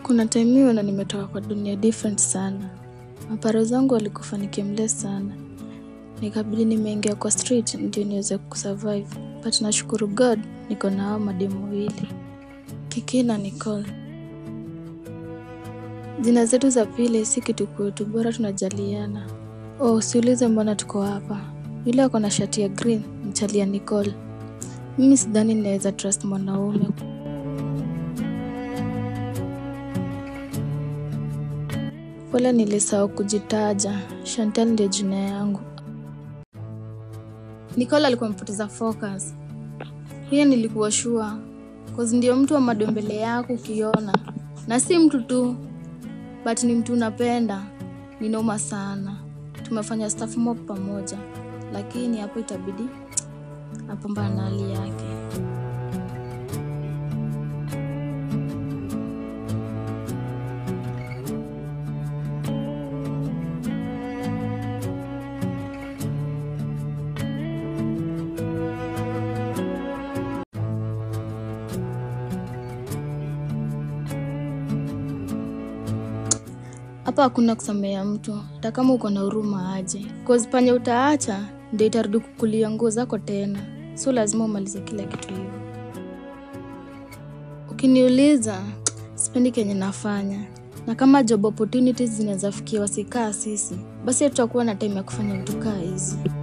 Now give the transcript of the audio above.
Kuna time hiyo na nimetoka kwa dunia different sana. Maparo zangu walikufa nikimless sana. Nikabidi nimeingia kwa street ndio niweze kusurvive. But nashukuru God niko na hao mademu wawili. Kiki na Nicole. Jina zetu za pili si kitu kwetu, bora tunajaliana. Oh, usiulize mbona tuko hapa. Yule ako na shati ya green, mchalia Nicole. Mimi sidhani ninaweza trust mwanaume. Pole nilisahau kujitaja. Chantel ndio jina yangu. Nicole alikuwa amepoteza focus. Hiyo nilikuwa sure. Cause ndio mtu wa madombele yako ukiona. Na si mtu tu, but ni mtu unapenda. Ni noma sana. Tumefanya stuff mob pamoja. Lakini hapo itabidi apambana na hali yake. Hapa hakuna kusamea mtu, hata kama uko na huruma aje. Cause panya utaacha ndio itarudi kukulia nguo zako tena, so lazima umalize kila kitu hivyo. Ukiniuliza, sipendi kenye nafanya, na kama job opportunities zinaweza fikia wasikaa sisi, basi tutakuwa na time ya kufanya vitu kaa hizi.